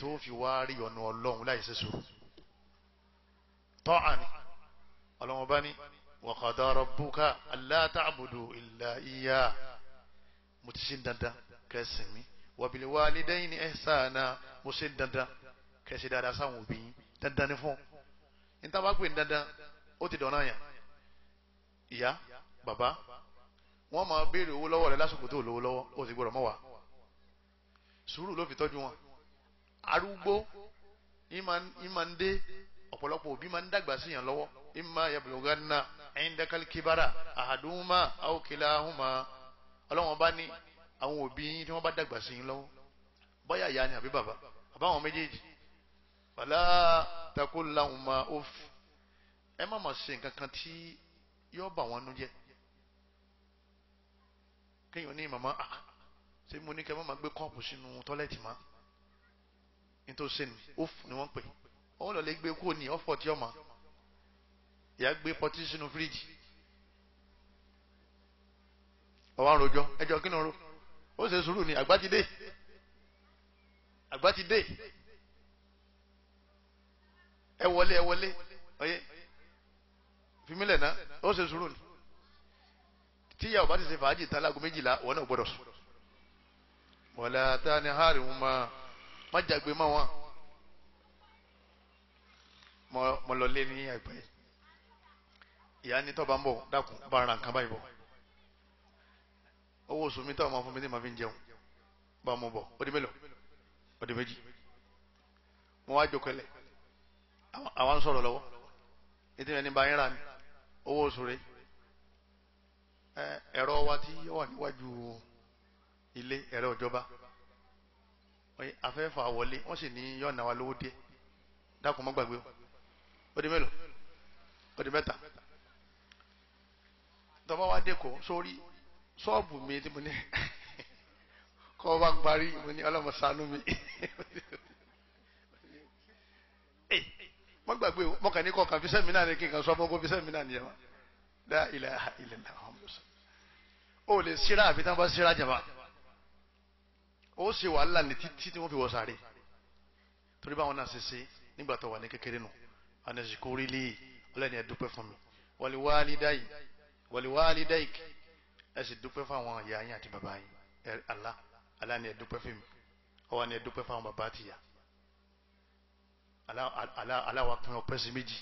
tó fi wá rí ọ̀nà ọlọ́run láì ṣe sùúrù tọ́ àní ọlọ́run bá ní wa qada rabbuka alla ta'budu illa iya mo ti ṣe dandan kẹsìn mi wa bil walidayni ihsana mo ṣe dandan kẹsì dáadáa sáwọn òbí yín dandan ní fún níta bá pè ní dandan ó ti dọ̀nà yàn ìyá bàbá wọ́n máa béèrè owó lọ́wọ́ rẹ lásìkò tó lówó lọ́wọ́ ó sì gbọ́dọ̀ mọ́ wa sùúrù ló fi tọ́jú wọn arúgbó ìmọ̀ ń dé ọ̀pọ̀lọpọ̀ òbí máa ń dàgbà sí yàn lọ́wọ́ ìmọ̀ yablughanna indakal kibara ahaduhuma aw kilahuma ọlọ́wọ́n bá ní àwọn òbí yín tí wọ́n bá dàgbà sí yín lọ́wọ́ bóyá ìyá ni àbí bàbá àbáwọn méjèèjì fala taqul lahuma uff ẹ má máa ṣe nǹkan kan tí yóò bà wọ́n nú jẹ́ kéèyàn ní màmá ah ṣé mo ní kẹ́ má máa gbé kọ́ọ̀pù sínú tọ́lẹ́ẹ̀tì má nítorí sẹ́nu uff ni wọ́n pè wọ́n lọ lè gbé kúrò ní ọ̀fọ̀ tí ọmọ ìyá gbé pọtí sínú fíríjì ọwọ́ àròjọ ẹjọ́ kí ni ro ó ṣe sùúrù ní àgbá ti dé àgbá ti dé ẹ wọlé ẹ wọlé ọyẹ fìmílẹ̀ náà ó ṣe sùúrù ní tíyà ọba ti ṣe fàájì tán láago méjìlá wọn náà gbọdọ̀ sùn wọlé ata ni hàrì wọn máa má jàgbé má wọn mo lọ lé ní àgbẹ̀ ìyá ní tọ́ bá ń bọ̀ dákun bá ara nǹkan báyìí bọ̀ owó oṣù mi tọ́ ọmọ fún mi ní ma fi ń jẹun bá mo bọ̀ ó di mélòó ó di méjì mo wá jókòó lẹ̀ àwọn sọ̀rọ̀ lọ́wọ́ ètò ìyẹn ní bá yín rà ní owó oṣù rẹ̀ ẹ̀rọ wa tí ó wà níwájú ilé ẹ̀rọ ìjọba afẹ́fà wọlé wọ́n sì ní yọ̀ọ̀nà wa lówó díẹ̀ dákun mọ́ gbàgbé o ó di mélòó ó di mẹ́ta tọ́ba wa dé kó sórí ṣọ́ọ̀bù mi tí mo ní kọ́ bá parí mo ní ọlọ́mọ ṣàánú mi mọ́ gbàgbé o mọ́kàn ní kọ̀ọ̀kan fi sẹ́mi náà ní kí n kan sọ fún kó fi sẹ́mi náà nìyẹn wa dá ilẹ̀ ilẹ̀ náà ó lè ṣíra àfi tán bá ṣíra jàmbá ó ṣe wàhálà ní títí tí wọ́n fi wọ́ sáré torí báwọn náà ṣe ṣe nígbà tó wà ní kékeré nù anazikori lè ọlọ́ni ẹ dúpẹ́ fún mi wàlíwálídáì wàlíwálídáì ẹ sì dúpẹ́ fún àwọn ìyá yín àti bàbá yín ẹ Allah Allah ni ẹ dúpẹ́ fún mi ọwọ́ ni ẹ dúpẹ́ fún àwọn bàbá àti ìyá Allah wa pín ọpẹ́ sí méjì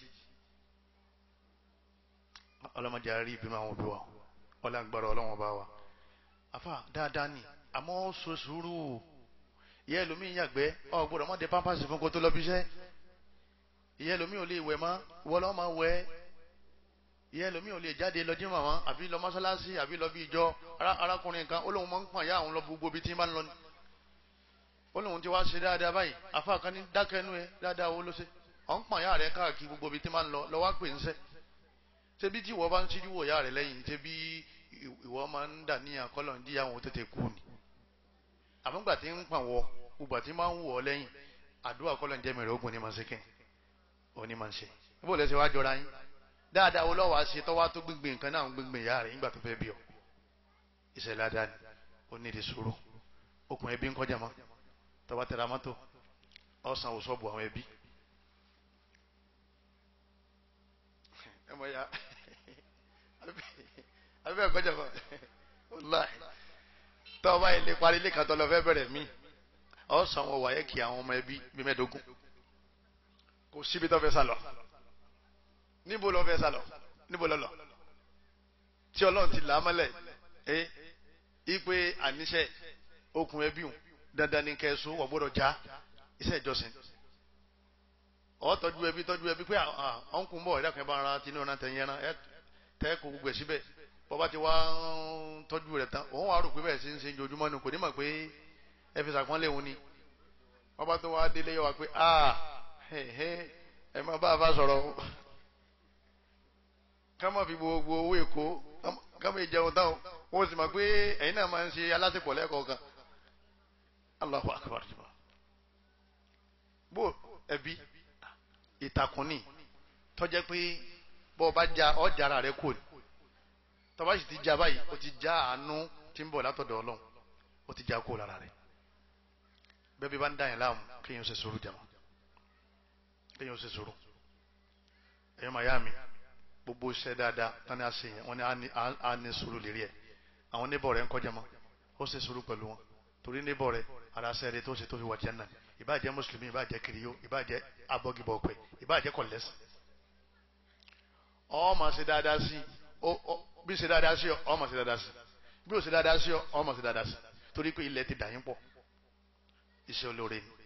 ọlọ́mọdé àárí ìbínú àwọn òbí wa ọlọ́gbàrá ọlọ́wọ́n bá wa afa dáadáa ni àmọ́ ó so sùúrù ìyá ẹlòmíín yàgbẹ́ ọ gbọ́dọ̀ mọ́ de pampasì fún kó tó lọ bí iṣẹ́ ìyá ẹlòmíín ò lè wẹ̀ mọ́ wọ́n lọ́ máa wẹ̀ ìyá ẹlòmíín ò lè jáde lọ jímọ̀ mọ́ àbí lọ mọ́sálásí àbí lọ bí ìjọ arákùnrin kan ó lóun máa ń pọ̀n yá àwọn lọ gbogbo ibi tí ń bá ń lọ ni ó lóun ti wá ṣe dáadáa báyìí afa kan ní dákẹ́nu ẹ dáadáa owó ló ṣe ọ̀ ń pọ̀n yá rẹ káàkiri gbogbo ibi tí ń bá ń lọ lọ wá pè ń sẹ́ ṣé bí tí ìwọ bá ń ṣíjú wò yá rẹ lẹ́yìn ṣé bí ìwọ máa ń dà ní àkọlọ̀ ń díyàwó tètè kú ni àmúgbà tí ń pàn wọ gbogbo àti máa ń wọ̀ ọ́ lẹ́yìn àdúrà kọ́lọ̀ ń jẹ́ mẹ́rẹ̀ ogun ní máa ń ṣe kẹ́ òní máa ń ṣe níbo lẹ́sẹ̀ wá jọra yín dáadáa wo lọ́wọ́ àṣẹ tọ́wá tó gbígbé nǹkan náà ń gbígbé ìyá rẹ̀ nígbà tó fẹ́ bí ọ ìṣẹ̀lẹ̀ adáni ó ní ìdí sùúrù okùn ẹbí ń kọjá mọ́ tọ́wá tẹ̀ra mọ́tò ọ̀sán òṣọ́bù àwọn ẹbí ẹ mọ̀ ya abẹ́ ẹ̀kọ́jà mọ́ wàláhì tọ́wá ilé parí ilé kan tó lọ fẹ́ bẹ̀rẹ̀ mí ọ̀sán wọn wáyé kí àwọn ọmọ ẹbí bí mẹ́ẹ̀ẹ́dógún kò síbi tó fẹ́ sálọ níbo lọ fẹ́ sálọ níbo lọ lọ tí ọlọ́run ti là á mọ́lẹ̀ ẹ ipe àníṣe okùn ẹbí òun dandan ní kẹsùn wọ́n gbọ́dọ̀ já iṣẹ́ ìjọsìn ọ tọ́jú ẹbí tọ́jú ẹbí pé ọ̀nkùn bọ̀ ẹ̀dá kan bá ara tinú ọ̀nà tẹ̀yìn ẹran ẹ tẹ́ kó gbogbo ẹ̀ síbẹ̀ bọ́ba ti wá ń tọ́jú rẹ̀ tán òun wà rò pé bẹ́ẹ̀ sí ń ṣe ojoojúmọ́ ni kò ní mọ̀ pé ẹ fi sàpọ́nlé òun ni bọ́ba tó wá délé yọ wá pé ah ẹ má bá a bá sọ̀rọ̀ ká má fi gbogbo owó èkó ká má jẹun táwọn wọ́n sì mọ̀ pé ẹ̀yin náà máa ń ṣe alásèpọ̀ lẹ́ẹ̀kọ̀ọ̀kan Allahu akbar bó ẹbí ìtàkùn ní tọ́jẹ́ pé bọ́ bá já ọjà ara rẹ kò ní tọ́ba sì ti já báyìí ó ti já àánú tí ń bọ̀ látọ̀dọ̀ ọlọ́run ó ti já kó lára rẹ̀ bẹ́ẹ̀ bí bá ń dá yẹn láàmú kéèyàn ṣe sùúrù jàmọ́ kéèyàn ṣe sùúrù ẹ̀yọ́ màyá mi gbogbo iṣẹ́ dáadáa tani a ṣe yẹn wọ́n ní a ní sùúrù lérí ẹ̀ àwọn níbọ̀ rẹ̀ ń kọjá mọ́ ó ṣe sùúrù pẹ̀lú wọn torí níbọ̀ rẹ̀ ara ṣe eré tó ṣe tó fi wà jẹ́nà ìbáàjẹ́ mùsùlùmí ìbáàjẹ́ kiriyó ìbáàjẹ́ abọ́gibọ̀ ọ̀pẹ ìbáàjẹ́ kọ̀lẹ́sì ó máa ṣe dáadáa sí bí ṣe dáadáa sí ó máa ṣe dáadáa sí bí ó ṣe dáadáa sí ó máa ṣe dáadáa sí torí pé ilẹ̀ ti dà yín pọ̀ iṣẹ́ olóore ni